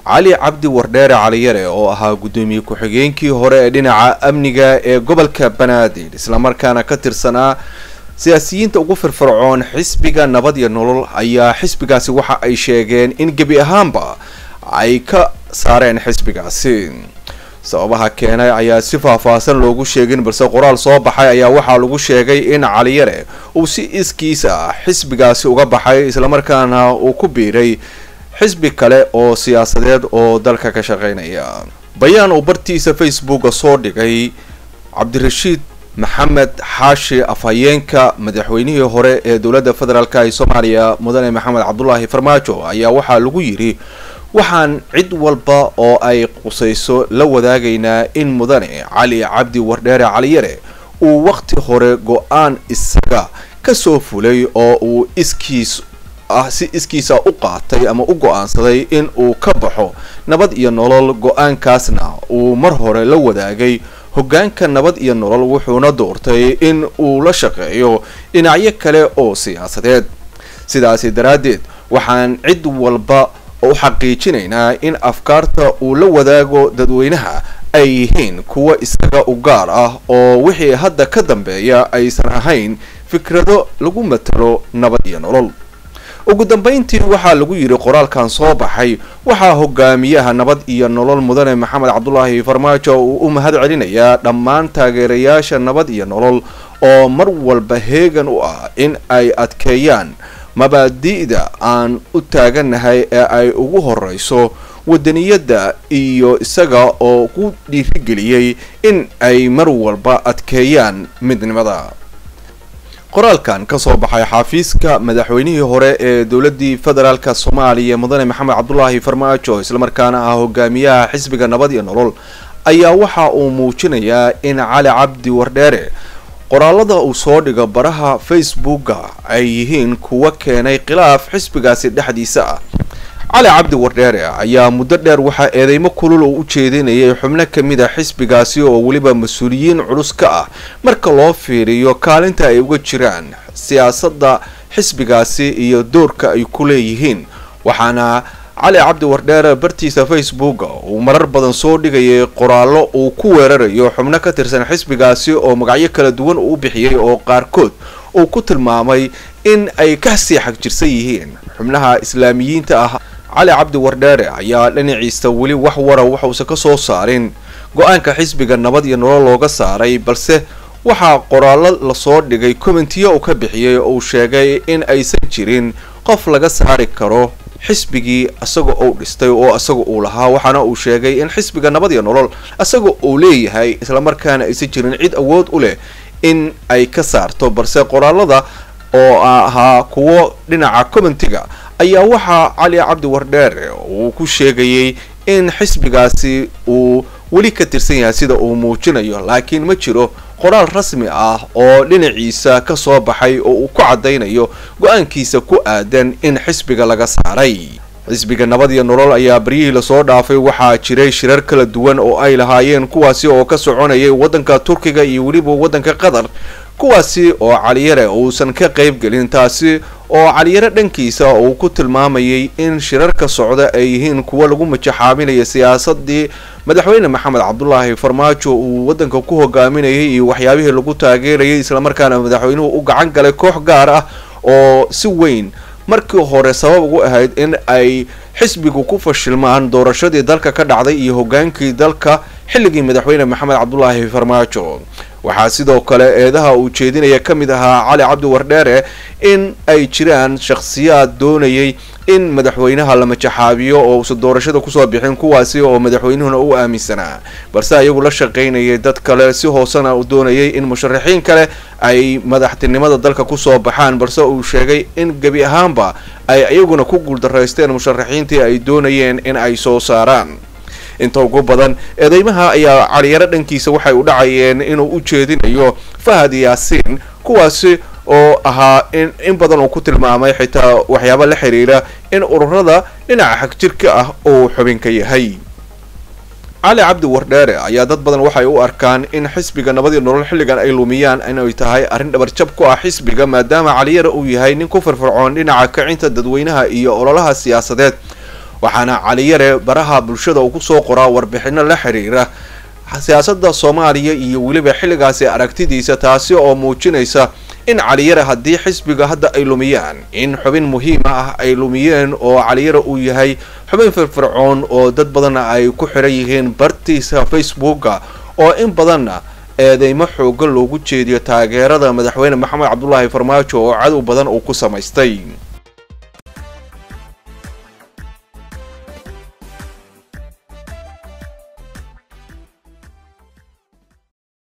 cali cabdi wardheere caliyare oo ahaa guddoomiye ku-xigeenkii hore ee dhinaca amniga ee gobolka banaadir islamarkaana ka tirsanaa siyaasiyiinta ugu firfircoon xisbiga nabad iyo nolol ayaa xisbigaasi waxa ay sheegeen in gebi ahaanba ay ka saareen xisbigaasi sababaha keenay ayaa si faahfaahsan loogu sheegin balse qoraal soo baxay ayaa waxaa lagu sheegay in caliyare uu si iskiis ah xisbigaasi uga baxay islamarkaana uu ku biiray xisbi kale oo siyaasadeed oo dalka ka shaqeynaya bayaan uu bartiisa facebooka soo dhigay cabdirashiid maxamed xaashi afhayeenka madaxweynihii hore ee dowladda federaalk ee soomaaliya mudane maxamed cabdulaahi farmaajo ayaa waxaa lagu yidhi waxaan cid walba oo ay qusayso la wadaagaynaa in mudane cali cabdi wardheere caliyare uu waqti hore go-aan isaga kasoo fulay oo uu iskiis ah si iskiisa u qaatay ama u go-aansaday in uu ka baxo nabad iyo nolol go-aankaasna uu mar hore la wadaagay hoggaanka nabad iyo nolol wuxuuna doortay in uu la shaqeeyo dhinacyo kale oo siyaasadeed sidaasi daraaddeed waxaan cid walba u xaqiijinaynaa in afkaarta uu la wadaago dadweynaha ay yihiin kuwa isaga u gaar ah oo wixii hadda ka dambeeya aysan ahayn fikrado lagu matalo nabad iyo nolol ugu dambeyntii waxaa lagu yidhi qoraalkan soo baxay waxaa hogaamiyaha nabad iyo nolol mudane maxamed cabdulaahi farmaajo uu u mahad celinayaa dhammaan taageerayaasha nabad iyo nolol oo mar walba heegan u ah in ay adkeeyaan mabaadi'da aan u taagannahay ee ay ugu horeyso wadaniyadda iyo isaga oo ku dhiirigeliyey in ay mar walba adkeeyaan midnimada qoraalkan kasoo baxay xafiiska madaxweynihii hore ee dowladii federaalk soomaaliya mudane maxamed cabdulaahi farmaajo islamarkaana ah hogaamiyaha xisbiga nabad iyo nolol ayaa waxa uu muujinayaa in cali cabdi wardheere qoraalada uu soo dhigo baraha facebooka ay yihiin kuwa keenay khilaaf xisbigaasi dhexdiisa ah cali cabdi wardheere ayaa muddo dheer waxaa eedeymo kulul oo u jeedinayay xubno kamid a xisbigaasi oo weliba mas-uuliyiin culus ka ah marka loo fiiriyo kaalinta ay uga jiraan siyaasadda xisbigaasi iyo doorka ay ku leeyihiin waxaana cali cabdi wardheere bartiisa facebooka uu marar badan soo dhigayay qoraallo uu ku weerarayo xubno ka tirsan xisbigaasi oo magacyo kala duwan uu bixiyey oo qaarkood uu ku tilmaamay in ay ka sii xagjirsan yihiin xubnaha islaamiyiinta ah cali cabdi wardheere ayaa dhinaciisa weli wax wara waxuusan ka soo saarin go-aanka xisbiga nabad iyo nolol looga saaray balse waxaa qoraallo lasoo dhigay commentiyo uu ka bixiyey oo uu sheegay in aysan jirin qof laga saari karo xisbigii isaga uu dhistay oo isaga uu lahaa waxaana uu sheegay in xisbiga nabad iyo nolol isaga uu leeyahay islamarkaana aysan jirin cid awood u leh in ay ka saarto balse qoraalada oo ahaa kuwo dhinaca commentiga ayaa waxaa cali cabdi wardheere uu ku sheegayay in xisbigaasi uu weli ka tirsan yahay sida uu muujinayo laakiin ma jiro qoraal rasmi ah oo dhinaciisa ka soo baxay oo uu ku caddaynayo go-aankiisa ku aadan in xisbiga laga saaray xisbiga nabad iyo nolol ayaa baryihii lasoo dhaafay waxaa jiray shirar kala duwan oo ay lahaayeen kuwaasi oo ka soconayay waddanka turkiga iyo weliba waddanka qatar kuwaasi oo caliyare uusan ka qayb gelin taasi oo caliyare dhankiisa uu ku tilmaamayay in shirarka socda ay yihiin kuwo lagu majaxaaminaya siyaasadii madaxweyne maxamed cabdulaahi farmaajo uu waddanka ku hogaaminayay iyo waxyaabihii lagu taageerayay islamarkaana madaxweynuhu u gacan galay koox gaar ah oo si weyn markii hore sabab ugu ahayd in ay xisbigu ku fashilmaan doorashadii dalka ka dhacday iyo hogaankii dalka xilligii madaxweyne maxamed cabdulaahi farmaajo waxaa sidoo kale eedaha uu jeedinaya ka mid ahaa cali cabdi wardheere in ay jiraan shakhsiyaad doonayay in madaxweynaha la majaxaabiyo oo uusan doorashada kusoo bixin kuwaasi oo madaxweynuhuna u aaminsanaa balse ayagu la shaqaynayay dad kale si hoosena u doonayay in musharaxiin kale ay madaxtinimada dalka kusoo baxaan balse uu sheegay in gebi ahaanba ay iyaguna ku guuldaraysteen musharaxiintii ay doonayeen in ay soo saaraan inta ugu badan eedeymaha ayaa caliyaro dhankiisa waxay u dhacayeen inuu u jeedinayo fahad yaasiin kuwaasi oo ahaa in in badan uu ku tilmaamay xitaa waxyaaba la xiriira in ururada dhinaca xagjirka ah uu xubin ka yahay cali cabdi wardheere ayaa dad badan waxay u arkaan in xisbiga nabadii nolol xilligan ay lumiyaan inay tahay arrin dhabarjab ku ah xisbiga maadaama caliyara uu yahay nin ku firfircoon dhinaca kicinta dadweynaha iyo ololaha siyaasadeed waxaana caliyare baraha bulshada uu kusoo qoraa warbixino la xiriira siyaasada soomaaliya iyo weliba xilligaasi aragtidiisa taasi oo muujinaysa in caliyare haddii xisbiga hadda ay lumiyaan in xubin muhiima ah ay lumiyeen oo caliyare uu yahay xubin firfircoon oo dad badanna ay ku xiran yihiin bartiisa facebooka oo in badanna eedeymo xoogan loogu jeediyo taageerada madaxweyne maxamed cabdulaahi farmaajo oo cadow badan uu ku samaystay